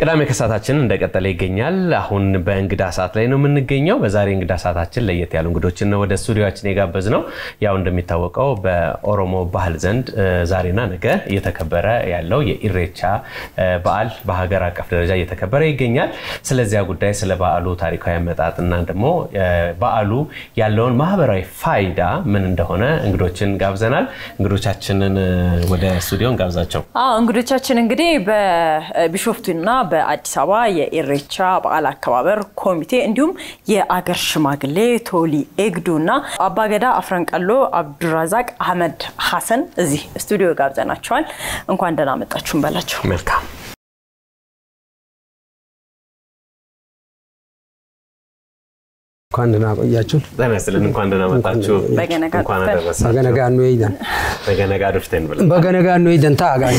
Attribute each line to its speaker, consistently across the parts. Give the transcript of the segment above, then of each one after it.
Speaker 1: ቅዳሜ ከሰዓታችን እንደቀጠለ ይገኛል። አሁን በእንግዳ ሰዓት ላይ ነው የምንገኘው። በዛሬ እንግዳ ሰዓታችን ለየት ያሉ እንግዶችን ነው ወደ ስቱዲዮችን የጋበዝ ነው። ያው እንደሚታወቀው በኦሮሞ ባህል ዘንድ ዛሬና ነገ እየተከበረ ያለው የኢሬቻ በዓል በሀገር አቀፍ ደረጃ እየተከበረ ይገኛል። ስለዚያ ጉዳይ ስለ በዓሉ ታሪካዊ አመጣጥና ደግሞ በዓሉ ያለውን ማህበራዊ ፋይዳ ምን እንደሆነ እንግዶችን ጋብዘናል። እንግዶቻችንን ወደ ስቱዲዮ እንጋብዛቸው።
Speaker 2: እንግዶቻችን እንግዲህ በቢሾፍቱና በአዲስ አበባ የኢሬቻ በዓል አከባበር ኮሚቴ እንዲሁም የአገር ሽማግሌ ቶሊ ኤግዱ እና አባገዳ አፍረንቀሎ አብዱራዛቅ አህመድ ሀሰን እዚህ ስቱዲዮ ጋብዘናቸዋል። እንኳን ደህና መጣችሁን በላቸው።
Speaker 1: መልካም
Speaker 3: እንኳን ደህና ቆያችሁ።
Speaker 1: ጤና ይስጥልን። እንኳን ደህና መጣችሁ።
Speaker 2: በገነጋ
Speaker 1: እንኳን
Speaker 2: ዱፍተን።
Speaker 1: አደረሳችሁ።
Speaker 3: በገነጋ ነው ይደን
Speaker 1: በገነጋ ዱፍተን ብለን
Speaker 3: በገነጋ ነው ይደን ታጋኝ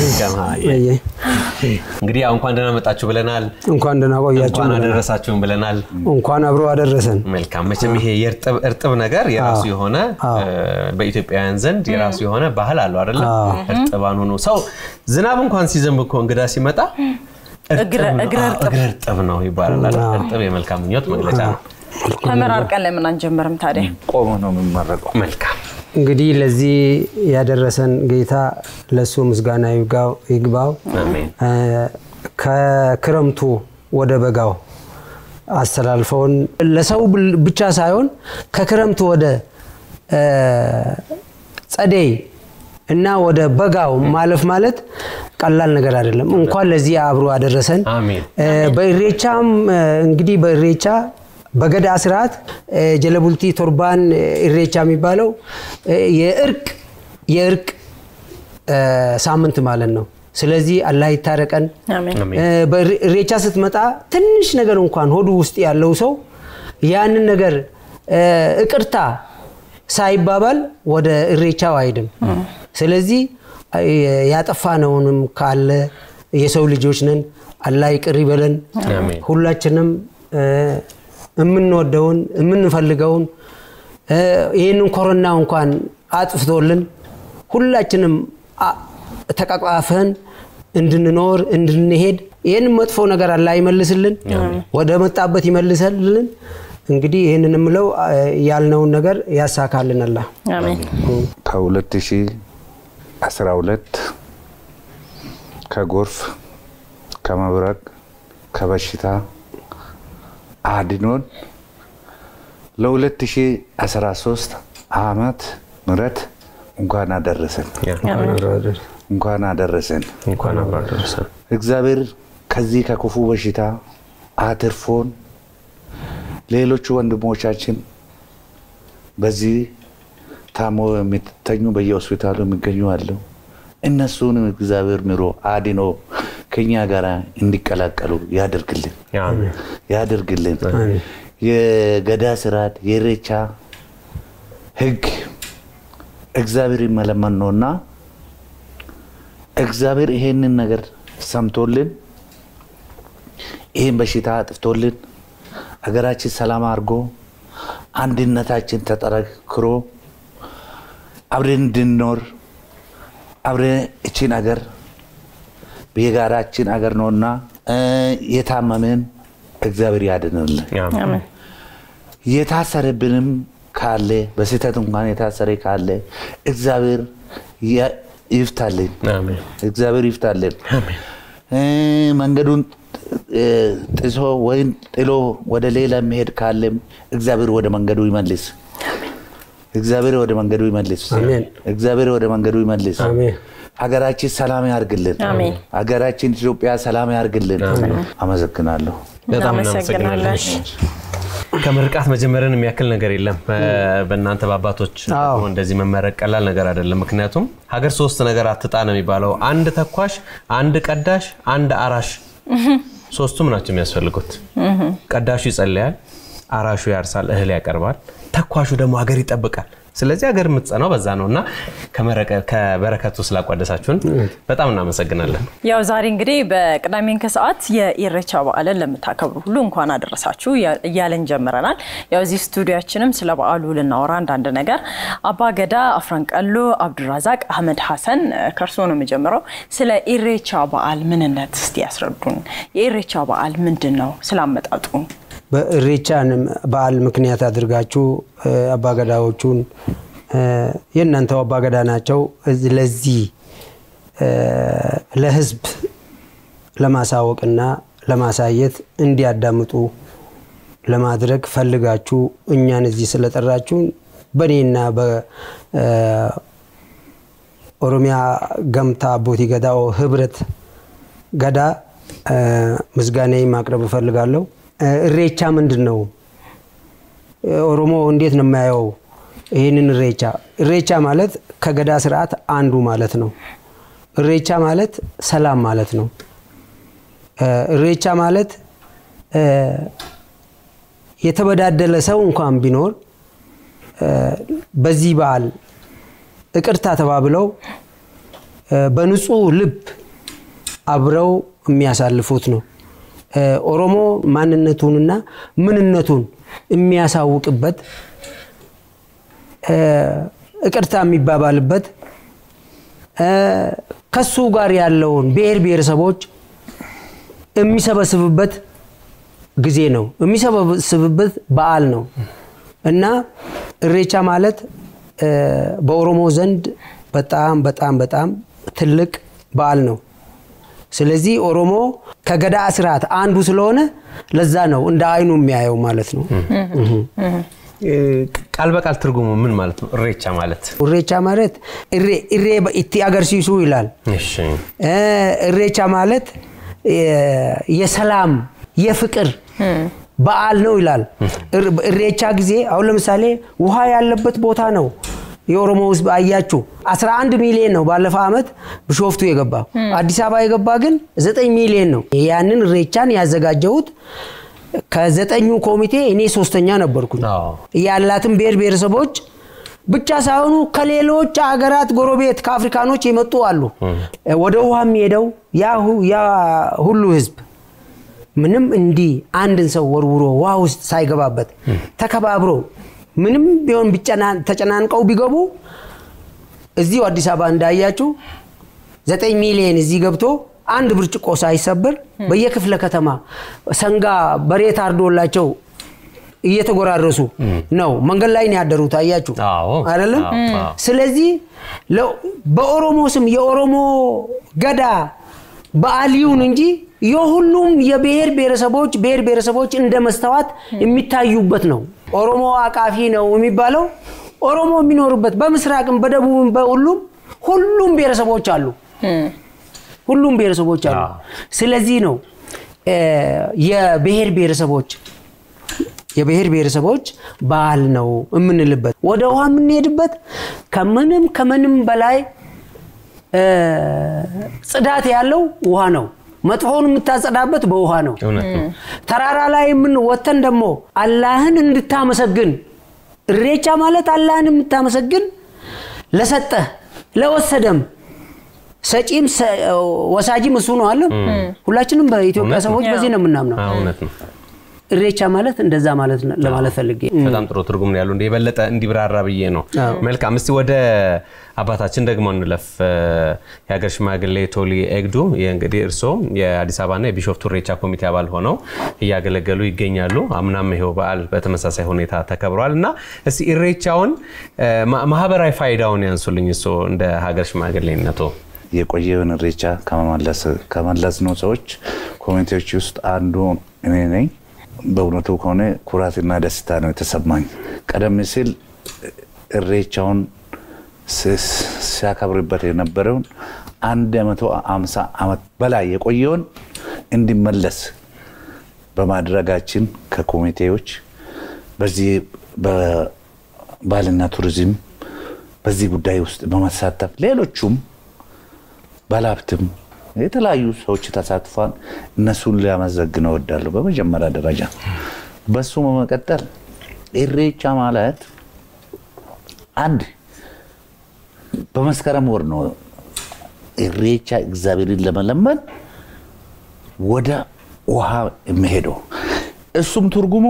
Speaker 1: እንግዲህ ያው እንኳን ደህና መጣችሁ ብለናል።
Speaker 3: እንኳን ደህና ቆያችሁ
Speaker 1: እንኳን
Speaker 3: ብለናል።
Speaker 1: አደረሳችሁም ብለናል።
Speaker 3: እንኳን አብሮ አደረሰን።
Speaker 1: መልካም መቼም ይሄ የእርጥብ እርጥብ ነገር የራሱ የሆነ በኢትዮጵያውያን ዘንድ የራሱ የሆነ ባህል አለው አይደለም? እርጥባን ሆኖ ሰው ዝናብ እንኳን ሲዘንብ እኮ እንግዳ ሲመጣ እርጥብ
Speaker 2: እግረ-
Speaker 1: ነው።
Speaker 2: እግረ
Speaker 1: አዎ፣
Speaker 2: እርጥብ።
Speaker 1: እግረ እርጥብ ነው ይባላል አይደል? እርጥብ የመልካም ምኞት መግለጫ ነው።
Speaker 2: ተመራርቀን ለምን አንጀምርም ታዲያ?
Speaker 4: ቆሞ ነው የሚመረቀው።
Speaker 1: መልካም
Speaker 3: እንግዲህ ለዚህ ያደረሰን ጌታ ለሱ ምስጋና ይግባው- ይግባው።
Speaker 1: አሜን።
Speaker 3: እ፣ ከክረምቱ ወደ በጋው አስተላልፈውን ለሰው ብል- ብቻ ሳይሆን ከክረምቱ ወደ እ፣ ጸደይ እና ወደ በጋው ማለፍ ማለት ቀላል ነገር አይደለም። እንኳን ለዚህ አብሮ አደረሰን።
Speaker 1: አሜን።
Speaker 3: እ፣ በኢሬቻም እ፣ እንግዲህ በኢሬቻ በገዳ ስርዓት እ፣ ጀለቡልቲ ቶርባን እ፣ ኢሬቻ የሚባለው እ፣ የእርቅ የእርቅ እ፣ ሳምንት ማለት ነው። ስለዚህ አላህ ይታረቀን።
Speaker 2: አሜን።
Speaker 1: አሜን።
Speaker 3: እ፣ በኢሬቻ ስትመጣ ትንሽ ነገር እንኳን ሆዱ ውስጥ ያለው ሰው ያንን ነገር እ፣ ይቅርታ ሳይባባል ወደ ኢሬቻው አይድም። ስለዚህ እ፣ ያጠፋነውንም ካለ የሰው ልጆች ነን፣ አላህ ይቅር ይበለን።
Speaker 1: አሜን።
Speaker 3: ሁላችንም እ፣ የምንወደውን የምንፈልገውን እ፣ ይህንን ኮሮና እንኳን አጥፍቶልን ሁላችንም አ- ተቃቃፈን እንድንኖር እንድንሄድ ይህን መጥፎ ነገር አላህ ይመልስልን፣ ወደ መጣበት ይመልሰልን። እንግዲህ ይህንን የምለው አ፣ ያልነውን ነገር ያሳካልን አላህ።
Speaker 2: አሜን።
Speaker 4: ከ2012 ከጎርፍ ከመብረቅ ከበሽታ አድኖን ለ2013 ዓመት ምሕረት እንኳን አደረሰን እንኳን አደረሰን።
Speaker 1: እንኳን አብሮ አደረሰን።
Speaker 4: እግዚአብሔር ከዚህ ከክፉ በሽታ አትርፎን ሌሎቹ ወንድሞቻችን በዚህ ታሞ የሚተኙ በየሆስፒታሉ የሚገኙ አለው። እነሱንም እግዚአብሔር ምሮ አድኖ ከኛ ጋር እንዲቀላቀሉ ያደርግልን
Speaker 1: አሜን።
Speaker 4: ያደርግልን። የገዳ ስርዓት የኢሬቻ ሕግ እግዚአብሔር ይመለመን ነውና እግዚአብሔር ይሄንን ነገር ሰምቶልን ይህን በሽታ አጥፍቶልን ሀገራችን ሰላም አድርጎ አንድነታችን ተጠረክሮ አብረን እንድንኖር አብረን እችን አገር የጋራችን አገር ነውና እ፣ የታመመን እግዚአብሔር ያድንልን።
Speaker 1: አሜን።
Speaker 2: አሜን።
Speaker 4: የታሰረብንም ካለ በስህተት እንኳን የታሰረ ካለ እግዚአብሔር ያ- ይፍታልን።
Speaker 1: አሜን።
Speaker 4: እግዚአብሔር ይፍታልን። እ፣ መንገዱን እ፣ ጥሶ ወይም ጥሎ ወደ ሌላ የሚሄድ ካለም እግዚአብሔር ወደ መንገዱ ይመልስ። እግዚአብሔር ወደ መንገዱ ይመልስ።
Speaker 3: አሜን።
Speaker 4: እግዚአብሔር ወደ መንገዱ ይመልስ።
Speaker 3: አሜን።
Speaker 4: ሀገራችን ሰላም ያርግልን።
Speaker 2: አሜን።
Speaker 4: ሀገራችን ኢትዮጵያ ሰላም ያርግልን። አመሰግናለሁ።
Speaker 1: በጣም
Speaker 2: እናመሰግናለን።
Speaker 1: እናመሰግናለን። ከምርቃት መጀመርን የሚያክል ነገር የለም። በእናንተ በአባቶች
Speaker 3: አዎ።
Speaker 1: ደግሞ እንደዚህ መመረቅ ቀላል ነገር አይደለም። ምክንያቱም ሀገር ሶስት ነገር አትጣ ነው የሚባለው። አንድ ተኳሽ፣ አንድ ቀዳሽ፣ አንድ አራሽ። ሶስቱም ናቸው የሚያስፈልጉት። ቀዳሹ ይጸልያል፣ አራሹ ያርሳል፣ እህል ያቀርባል፣ ተኳሹ ደግሞ ሀገር ይጠብቃል። ስለዚህ ሀገር የምትጸናው በዛ ነው እና ከበረከቱ ስላቋደሳችሁን በጣም እናመሰግናለን።
Speaker 2: ያው ዛሬ እንግዲህ በቅዳሜን ከሰዓት የኢሬቻ በዓልን ለምታከብሩ ሁሉ እንኳን አደረሳችሁ እያለን ጀምረናል። ያው እዚህ ስቱዲያችንም ስለ በዓሉ ልናወራ አንዳንድ ነገር አባ ገዳ አፍረንቀሎ አብዱራዛቅ አህመድ ሀሰን ከእርሶ ነው የምጀምረው። ስለ ኢሬቻ በዓል ምንነት እስቲ ያስረዱን። የኢሬቻ በዓል ምንድን ነው? ስላመጣጡ
Speaker 3: በኢሬቻን በዓል ምክንያት አድርጋችሁ አባገዳዎቹን የእናንተው አባገዳ ናቸው ለዚህ ለህዝብ ለማሳወቅና ለማሳየት እንዲያዳምጡ ለማድረግ ፈልጋችሁ እኛን እዚህ ስለጠራችሁን በእኔና በኦሮሚያ ገምታ አቦቲ ገዳ ህብረት ገዳ ምስጋናዬ ማቅረብ እፈልጋለሁ። እሬቻ ምንድን ነው? ኦሮሞ እንዴት ነው የማየው ይህንን እሬቻ? እሬቻ ማለት ከገዳ ስርዓት አንዱ ማለት ነው። እሬቻ ማለት ሰላም ማለት ነው። እሬቻ ማለት የተበዳደለ ሰው እንኳን ቢኖር በዚህ በዓል ይቅርታ ተባብለው በንጹህ ልብ አብረው የሚያሳልፉት ነው። ኦሮሞ ማንነቱንና ምንነቱን የሚያሳውቅበት ይቅርታ የሚባባልበት ከሱ ጋር ያለውን ብሔር ብሔረሰቦች የሚሰበስብበት ጊዜ ነው። የሚሰበስብበት በዓል ነው እና እሬቻ ማለት በኦሮሞ ዘንድ በጣም በጣም በጣም ትልቅ በዓል ነው። ስለዚህ ኦሮሞ ከገዳ ስርዓት አንዱ ስለሆነ ለዛ ነው እንደ አይኑ የሚያየው ማለት ነው።
Speaker 1: ቃል በቃል ትርጉሙ ምን ማለት ነው? እሬቻ ማለት
Speaker 3: እሬቻ ማለት እሬ እቲ አገርሲሱ ይላል። እሬቻ ማለት የሰላም የፍቅር በዓል ነው ይላል። እሬቻ ጊዜ አሁን ለምሳሌ ውሃ ያለበት ቦታ ነው የኦሮሞ ህዝብ አያችሁ 11 ሚሊዮን ነው ባለፈው ዓመት ቢሾፍቱ የገባ አዲስ አበባ የገባ ግን 9 ሚሊዮን ነው። ያንን እሬቻን ያዘጋጀሁት ከዘጠኙ ኮሚቴ እኔ ሶስተኛ ነበርኩኝ። ያላትን ብሔር ብሔረሰቦች ብቻ ሳይሆኑ ከሌሎች ሀገራት ጎረቤት ከአፍሪካኖች የመጡ አሉ። ወደ ውሃ የሚሄደው ያ ሁሉ ህዝብ ምንም እንዲህ አንድን ሰው ወርውሮ ውሃ ውስጥ ሳይገባበት ተከባብሮ ምንም ቢሆን ተጨናንቀው ቢገቡ እዚሁ አዲስ አበባ እንዳያችሁ ዘጠኝ ሚሊዮን እዚህ ገብቶ አንድ ብርጭቆ ሳይሰብር በየክፍለ ከተማ ሰንጋ በሬ ታርዶላቸው እየተጎራረሱ ነው መንገድ ላይ ነው ያደሩት። አያችሁ አይደለም? ስለዚህ በኦሮሞ ስም የኦሮሞ ገዳ በዓል ይሁን እንጂ የሁሉም የብሔር ብሔረሰቦች ብሔር ብሔረሰቦች እንደ መስተዋት የሚታዩበት ነው። ኦሮሞ አቃፊ ነው የሚባለው ኦሮሞ የሚኖሩበት በምስራቅም በደቡብም በሁሉም ሁሉም ብሔረሰቦች አሉ። ሁሉም ብሔረሰቦች አሉ። ስለዚህ ነው የብሔር ብሔረሰቦች የብሔር ብሔረሰቦች በዓል ነው የምንልበት። ወደ ውሃ የምንሄድበት ከምንም ከምንም በላይ ጽዳት ያለው ውሃ ነው። መጥፎውን የምታጸዳበት በውሃ ነው። ተራራ ላይ የምን ወተን ደግሞ አላህን እንድታመሰግን እሬቻ ማለት አላህን የምታመሰግን ለሰጠህ ለወሰደም ሰጪም ወሳጂም እሱ ነው አለ። ሁላችንም በኢትዮጵያ ሰዎች በዚህ ነው የምናምነው። እሬቻ ማለት እንደዛ ማለት ለማለት ፈልጌ
Speaker 1: በጣም ጥሩ ትርጉም ነው ያሉ እንደ የበለጠ እንዲብራራ ብዬ ነው። መልካም እስቲ ወደ አባታችን ደግሞ እንለፍ። የሀገር ሽማግሌ ቶሊ ኤግዱ እንግዲህ እርስዎ የአዲስ አበባና የቢሾፍቱ እሬቻ ኮሚቴ አባል ሆነው እያገለገሉ ይገኛሉ። አምናም ይኸው በዓል በተመሳሳይ ሁኔታ ተከብሯል እና እስቲ እሬቻውን ማህበራዊ ፋይዳውን ያንሱልኝ እርስዎ እንደ ሀገር ሽማግሌነቶ።
Speaker 4: የቆየውን እሬቻ ከመለስ ነው ሰዎች ኮሚቴዎች ውስጥ አንዱ እኔ ነኝ። በእውነቱ ከሆነ ኩራትና ደስታ ነው የተሰማኝ። ቀደም ሲል እሬቻውን ሲያከብርበት የነበረውን አንድ መቶ አምሳ ዓመት በላይ የቆየውን እንዲመለስ በማድረጋችን ከኮሚቴዎች በዚህ በባህልና ቱሪዝም በዚህ ጉዳይ ውስጥ በመሳተፍ ሌሎቹም ባለሀብትም የተለያዩ ሰዎች ተሳትፏል። እነሱን ሊያመሰግን እወዳለሁ በመጀመሪያ ደረጃ። በሱ በመቀጠል ኢሬቻ ማለት አንድ በመስከረም ወር ነው ኢሬቻ እግዚአብሔርን ለመለመን ወደ ውሃ የሚሄደው። እሱም ትርጉሙ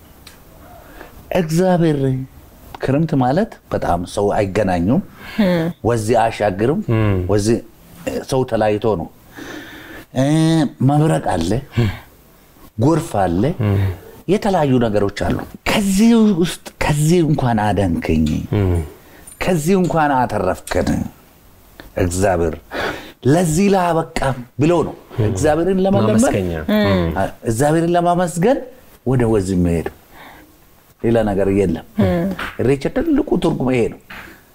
Speaker 4: እግዚአብሔር ክረምት ማለት በጣም ሰው አይገናኙም፣ ወዚህ አያሻግርም፣ ወዚህ ሰው ተለያይቶ ነው። እ መብረቅ አለ፣ ጎርፍ አለ፣ የተለያዩ ነገሮች አሉ። ከዚህ ውስጥ ከዚህ እንኳን አዳንከኝ፣ ከዚህ እንኳን አተረፍከን እግዚአብሔር ለዚህ ላበቃ ብሎ ነው እግዚአብሔርን ለመለመን
Speaker 1: ማመስገኛ።
Speaker 4: እግዚአብሔርን ለማመስገን ወደ ወዚህ መሄድ ሌላ ነገር የለም። ኢሬቻ ትልቁ ትርጉም ይሄ ነው።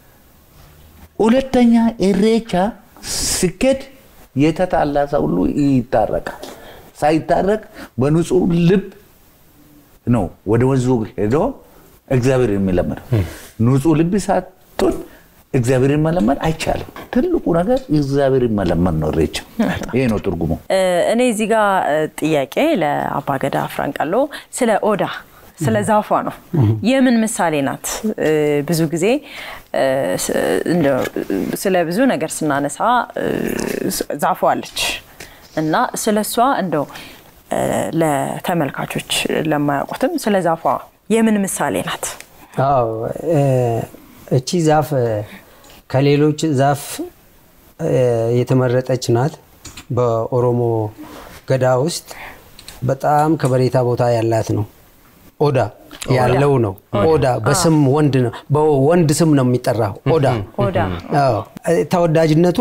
Speaker 4: ሁለተኛ ኢሬቻ ስኬድ የተጣላ ሰው ሁሉ ይታረቃል። ሳይታረቅ በንጹህ ልብ ነው ወደ ወንዙ ሄዶ እግዚአብሔር የሚለምነው። ንጹህ ልብ ሳትሆን እግዚአብሔርን መለመን አይቻልም። ትልቁ ነገር እግዚአብሔርን መለመን ነው ኢሬቻ። ይሄ ነው ትርጉሙ።
Speaker 2: እኔ እዚህ ጋር ጥያቄ ለአባገዳ ፍራንቃሎ ስለ ኦዳ ስለ ዛፏ ነው። የምን ምሳሌ ናት? ብዙ ጊዜ እንደው ስለ ብዙ ነገር ስናነሳ ዛፏ አለች እና ስለ እሷ እንደው ለተመልካቾች ለማያውቁትም ስለ ዛፏ የምን ምሳሌ ናት?
Speaker 3: አዎ እቺ ዛፍ ከሌሎች ዛፍ የተመረጠች ናት። በኦሮሞ ገዳ ውስጥ በጣም ከበሬታ ቦታ ያላት ነው። ኦዳ ያለው ነው። ኦዳ በስም ወንድ ነው፣ በወንድ ስም ነው የሚጠራው። ኦዳ
Speaker 2: ኦዳ
Speaker 3: አዎ። ተወዳጅነቱ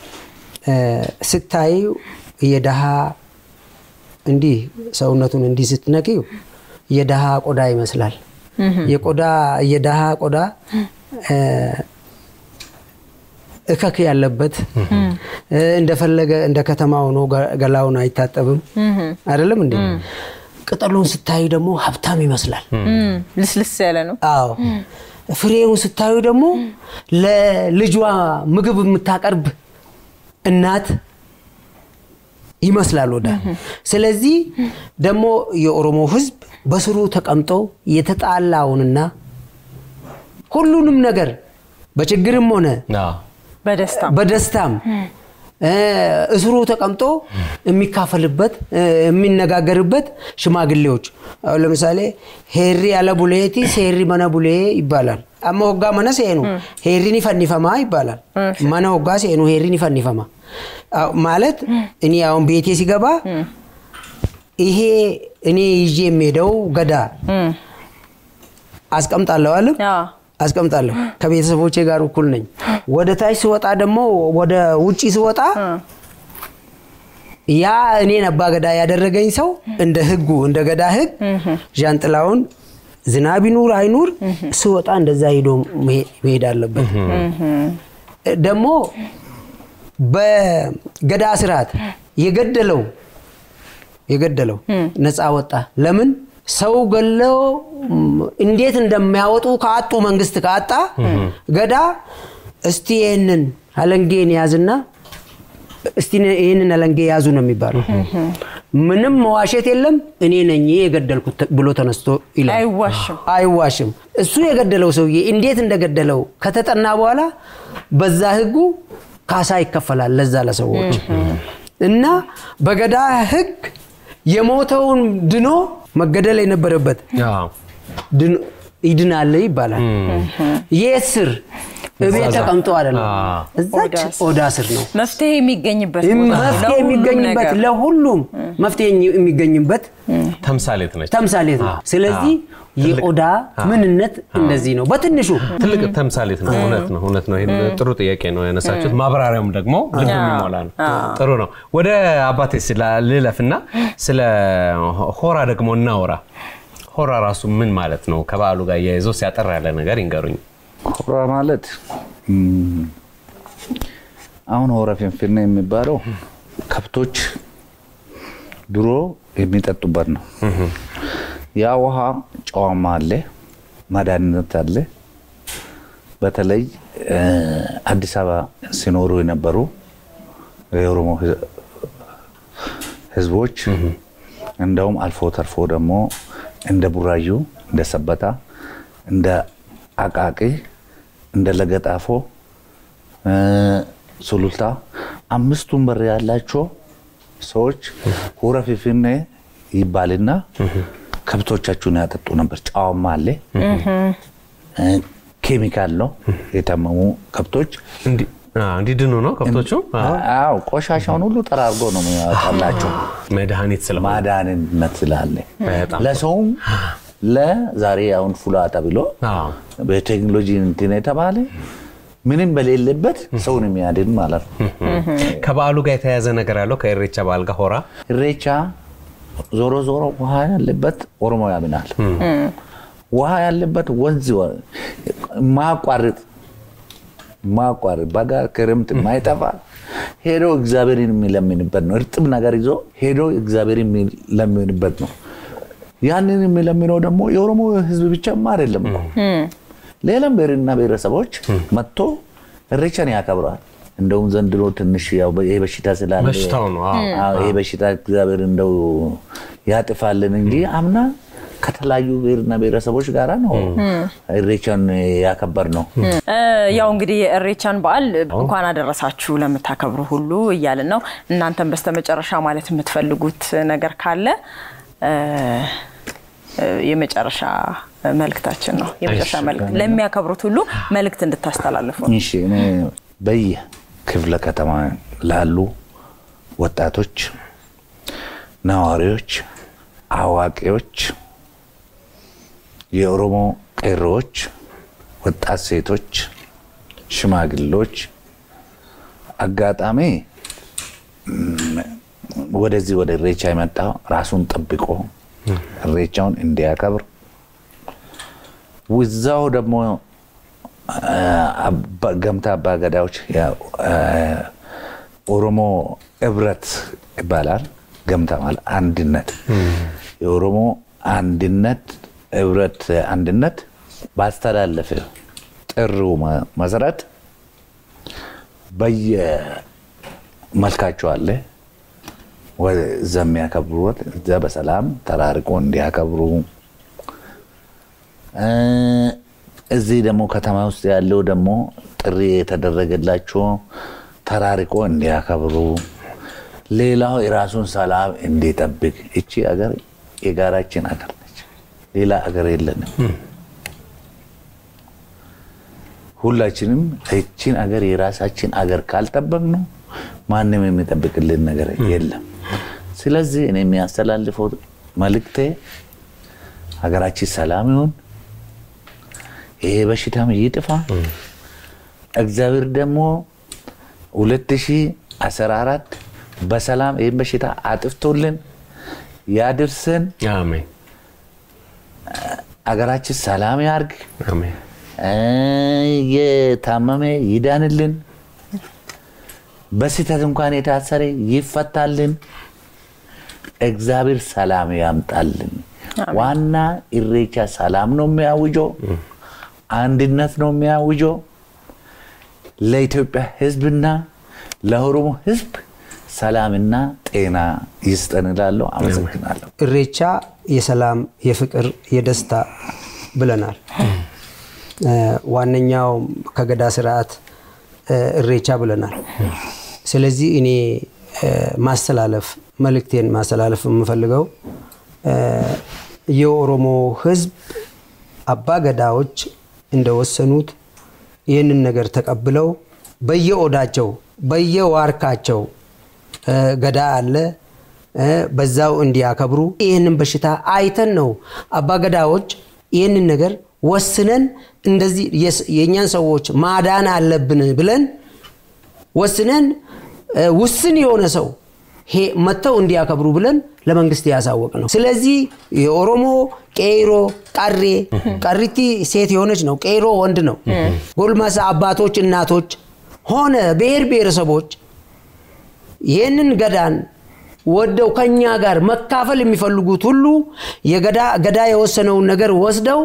Speaker 3: ስታይ የደሃ እንዲህ ሰውነቱን እንዲህ ስትነቂው የደሃ ቆዳ ይመስላል። የቆዳ የደሃ ቆዳ እከክ ያለበት እንደፈለገ እንደ ከተማ ሆኖ ገላውን አይታጠብም። አይደለም እንዴ? ቅጠሉን ስታዩ ደግሞ ሀብታም ይመስላል።
Speaker 2: ልስልስ ያለ ነው።
Speaker 3: አዎ ፍሬውን ስታዩ ደግሞ ለልጇ ምግብ የምታቀርብ እናት ይመስላል ወዳ። ስለዚህ ደግሞ የኦሮሞ ሕዝብ በስሩ ተቀምጦ የተጣላውንና ሁሉንም ነገር በችግርም ሆነ
Speaker 2: በደስታ
Speaker 3: በደስታም እስሩ ተቀምጦ የሚካፈልበት የሚነጋገርበት ሽማግሌዎች አሁን ለምሳሌ ሄሪ አለ ቡሌቲ ሴሪ መነ ቡሌ ይባላል። አማ ወጋ መነ ሴኑ ሄሪን ይፈኒፈማ ይባላል። መነ ወጋ ሴኑ ሄሪን ይፈኒፈማ ማለት እኔ አሁን ቤቴ ሲገባ ይሄ እኔ ይዤ የሚሄደው ገዳ አስቀምጣለሁ አለም አስቀምጣለሁ ከቤተሰቦቼ ጋር እኩል ነኝ። ወደ ታች ስወጣ ደግሞ ወደ ውጪ ስወጣ ያ እኔን አባገዳ ያደረገኝ ሰው እንደ ህጉ እንደ ገዳ ህግ ዣንጥላውን ዝናብ ይኑር አይኑር ስወጣ እንደዛ ሄዶ መሄድ አለበት። ደግሞ በገዳ ስርዓት የገደለው የገደለው ነፃ ወጣ። ለምን? ሰው ገለው እንዴት እንደሚያወጡ ከአጡ መንግስት ካጣ ገዳ እስቲ ይህንን አለንጌን ያዝና እስቲ ይህንን አለንጌ ያዙ ነው የሚባለው። ምንም መዋሸት የለም እኔ ነኝ የገደልኩት ብሎ ተነስቶ ይላል።
Speaker 2: አይዋሽም።
Speaker 3: አይዋሽም። እሱ የገደለው ሰውዬ እንዴት እንደገደለው ከተጠና በኋላ በዛ ህጉ ካሳ ይከፈላል ለዛ ለሰዎች እና በገዳ ህግ የሞተውን ድኖ መገደል የነበረበት ይድናል ይባላል። የት ስር እቤት ተቀምጦ አይደለም፣ እዛች ኦዳ ስር ነው
Speaker 2: መፍትሄ የሚገኝበት ቦታ ነው
Speaker 3: መፍትሄ
Speaker 2: ለሁሉም
Speaker 3: የሚገኝበት
Speaker 2: ነገር።
Speaker 3: ለሁሉም መፍትሄ የሚገኝበት
Speaker 1: ተምሳሌት ነች።
Speaker 3: ተምሳሌት ነው። ስለዚህ የኦዳ ምንነት እንደዚህ ነው በትንሹ
Speaker 1: ትልቅ ተምሳሌት ነው። እውነት ነው፣ እውነት ነው። ይሄን ጥሩ ጥያቄ ነው ያነሳችሁት። ማብራሪያውም ደግሞ ልብ የሚሞላ ነው። ጥሩ ነው። ወደ አባቴ ልለፍና ስለ ሆራ ደግሞ እናውራ። ሆራ ራሱ ምን ማለት ነው? ከበዓሉ ጋር እያይዘው ሲያጠር ያለ ነገር ይንገሩኝ።
Speaker 4: ሆራ ማለት እም፣ አሁን ሆራ ፊንፊኔ የሚባለው ከብቶች ድሮ የሚጠጡበት ነው። ያ ውሃ ጨዋማ አለ፣ መድኃኒት አለ። በተለይ እ፣ አዲስ አበባ ሲኖሩ የነበሩ የኦሮሞ ህዝ- ህዝቦች እንደውም አልፎ ተርፎ ደግሞ እንደ ቡራዩ፣ እንደ ሰበታ፣ እንደ አቃቂ እንደ ለገጣፎ፣ ሱሉልታ አምስቱን በር ያላቸው ሰዎች ሆረ ፊንፊኔ ይባልና ከብቶቻችሁን ያጠጡ ነበር። ጨዋማ አለ፣ ኬሚካል ነው። የታመሙ ከብቶች
Speaker 1: እንዲድኑ ነው ከብቶቹ።
Speaker 4: አዎ ቆሻሻውን ሁሉ ጠራርጎ ነው የሚያወጣላቸው።
Speaker 1: መድኃኒት ስለሆነ
Speaker 4: ማዳንነት ስላለ
Speaker 1: በጣም
Speaker 4: ለሰውም ለዛሬ አሁን ፉላ ተብሎ
Speaker 1: አዎ።
Speaker 4: በቴክኖሎጂ እንትን የተባለ ምንም በሌለበት ሰውን የሚያድን ማለት ነው።
Speaker 1: ከበዓሉ ጋር የተያያዘ ነገር ያለው ከኢሬቻ በዓል ጋር ሆራ
Speaker 4: ኢሬቻ ዞሮ ዞሮ ውሃ ያለበት ኦሮሞ ያምናል። ውሃ ያለበት ወንዝ ማቋርጥ ማቋርጥ በጋ ክረምት ማይጠፋ ሄዶ እግዚአብሔርን የሚለምንበት ነው። እርጥብ ነገር ይዞ ሄዶ እግዚአብሔር የሚለምንበት ነው። ያንን የሚለምነው ደግሞ የኦሮሞ ሕዝብ ብቻማ አይደለም እኮ ሌላም ብሔርና ብሔረሰቦች መጥቶ ኢሬቻን ያከብረዋል። እንደውም ዘንድሮ ትንሽ ያው ይሄ በሽታ ስላለ
Speaker 1: በሽታው ነው። አዎ።
Speaker 4: አዎ፣ ይሄ በሽታ እግዚአብሔር እንደው ያጥፋልን እንጂ አምና ከተለያዩ ብሔርና ብሔረሰቦች ጋራ ነው ኢሬቻን ያከበር ነው።
Speaker 2: ያው እንግዲህ የኢሬቻን በዓል እንኳን አደረሳችሁ ለምታከብሩ ሁሉ እያልን ነው። እናንተም በስተመጨረሻ ማለት የምትፈልጉት ነገር ካለ እ፣ የመጨረሻ መልእክታችን ነው። የመጨረሻ መልእክት ለሚያከብሩት ሁሉ መልእክት እንድታስተላልፉ ነው።
Speaker 4: እሺ እኔ በየክፍለ ከተማ ላሉ ወጣቶች፣ ነዋሪዎች፣ አዋቂዎች፣ የኦሮሞ ቄሮዎች፣ ወጣት ሴቶች፣ ሽማግሌዎች አጋጣሚ ም፣ ወደዚህ ወደ ኢሬቻ የመጣ ራሱን ጠብቆ ኢሬቻውን እንዲያከብር ውዛው ደግሞ አባ- ገምታ አባገዳዎች ኦሮሞ ህብረት ይባላል። ገምታ ማለት አንድነት፣ የኦሮሞ አንድነት ህብረት አንድነት ባስተላለፈ ጥሪው መ- መሰረት በየመልካቸው አለ እዛ የሚያከብሩት እዛ በሰላም ተራርቆ እንዲያከብሩ እ፣ እዚህ ደግሞ ከተማ ውስጥ ያለው ደግሞ ጥሪ የተደረገላቸው ተራርቆ እንዲያከብሩ፣ ሌላው የራሱን ሰላም እንዲጠብቅ። እቺ አገር የጋራችን አገር ነች፣ ሌላ አገር የለንም። ሁላችንም እቺን አገር የራሳችን አገር ካልጠበቅ ነው ማንም የሚጠብቅልን ነገር የለም። ስለዚህ እኔ የሚያስተላልፈው መልእክቴ ሀገራችን ሰላም ይሁን፣ ይሄ በሽታም ይጥፋ። እግዚአብሔር ደግሞ 2014 በሰላም ይህን በሽታ አጥፍቶልን ያድርሰን።
Speaker 1: አሜን
Speaker 4: አገራችን ሰላም ያርግ።
Speaker 1: አሜን።
Speaker 4: የታመመ ይዳንልን። በስህተት እንኳን የታሰረ ይፈታልን። እግዚአብሔር ሰላም ያምጣልን። ዋና ኢሬቻ ሰላም ነው የሚያውጀው፣ አንድነት ነው የሚያውጀው። ለኢትዮጵያ ሕዝብና ለኦሮሞ ሕዝብ ሰላምና ጤና ይስጠን እላለሁ። አመሰግናለሁ።
Speaker 3: ኢሬቻ የሰላም የፍቅር የደስታ ብለናል። ዋነኛው ከገዳ ስርዓት ኢሬቻ ብለናል። ስለዚህ እኔ ማስተላለፍ መልእክቴን ማስተላለፍ የምፈልገው የኦሮሞ ህዝብ አባ ገዳዎች እንደወሰኑት ይህንን ነገር ተቀብለው በየኦዳቸው በየዋርካቸው ገዳ አለ በዛው እንዲያከብሩ ይህንን በሽታ አይተን ነው አባ ገዳዎች ይህንን ነገር ወስነን እንደዚህ የእኛን ሰዎች ማዳን አለብን ብለን ወስነን ውስን የሆነ ሰው መጥተው እንዲያከብሩ ብለን ለመንግስት ያሳወቅ ነው። ስለዚህ የኦሮሞ ቄሮ፣ ቀሬ ቀሪቲ ሴት የሆነች ነው፣ ቄሮ ወንድ ነው። ጎልማሳ አባቶች፣ እናቶች ሆነ ብሔር ብሔረሰቦች ይህንን ገዳን ወደው ከኛ ጋር መካፈል የሚፈልጉት ሁሉ ገዳ የወሰነውን ነገር ወስደው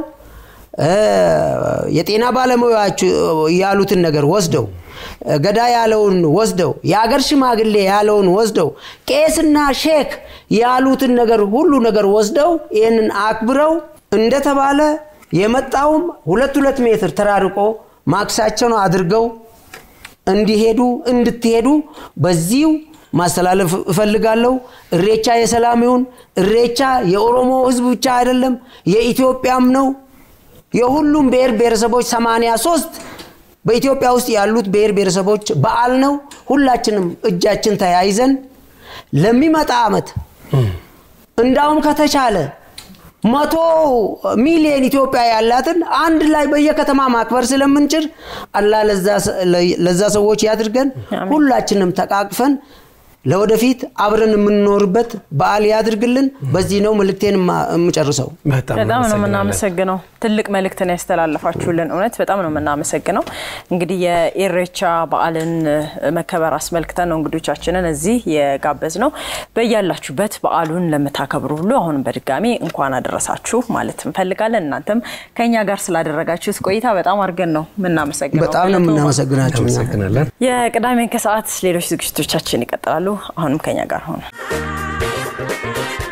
Speaker 3: የጤና ባለሙያዎች ያሉትን ነገር ወስደው ገዳ ያለውን ወስደው የአገር ሽማግሌ ያለውን ወስደው ቄስና ሼክ ያሉትን ነገር ሁሉ ነገር ወስደው ይህንን አክብረው እንደተባለ የመጣውም ሁለት ሁለት ሜትር ተራርቆ ማክሳቸውን አድርገው እንዲሄዱ እንድትሄዱ በዚሁ ማስተላለፍ እፈልጋለሁ። እሬቻ የሰላም ይሁን። እሬቻ የኦሮሞ ህዝብ ብቻ አይደለም፣ የኢትዮጵያም ነው። የሁሉም ብሔር ብሔረሰቦች 83 በኢትዮጵያ ውስጥ ያሉት ብሔር ብሔረሰቦች በዓል ነው። ሁላችንም እጃችን ተያይዘን ለሚመጣ ዓመት እንዳውም ከተቻለ መቶ ሚሊዮን ኢትዮጵያ ያላትን አንድ ላይ በየከተማ ማክበር ስለምንችል አላህ ለዛ ሰዎች ያድርገን። ሁላችንም ተቃቅፈን ለወደፊት አብረን የምንኖርበት በዓል ያድርግልን። በዚህ ነው መልእክቴን የምጨርሰው።
Speaker 2: በጣም ነው የምናመሰግነው። ትልቅ መልእክትን ያስተላለፋችሁልን እውነት በጣም ነው የምናመሰግነው። እንግዲህ የኢሬቻ በዓልን መከበር አስመልክተን ነው እንግዶቻችንን እዚህ የጋበዝ ነው። በያላችሁበት በዓሉን ለምታከብሩ ሁሉ አሁንም በድጋሚ እንኳን አደረሳችሁ ማለት እንፈልጋለን። እናንተም ከኛ ጋር ስላደረጋችሁት ቆይታ በጣም አድርገን ነው የምናመሰግነው።
Speaker 3: በጣም ነው የምናመሰግናችሁ።
Speaker 1: እናመሰግናለን።
Speaker 2: የቅዳሜን ከሰዓት ሌሎች ዝግጅቶቻችን ይቀጥላሉ። አሁንም ከኛ ጋር ሆነ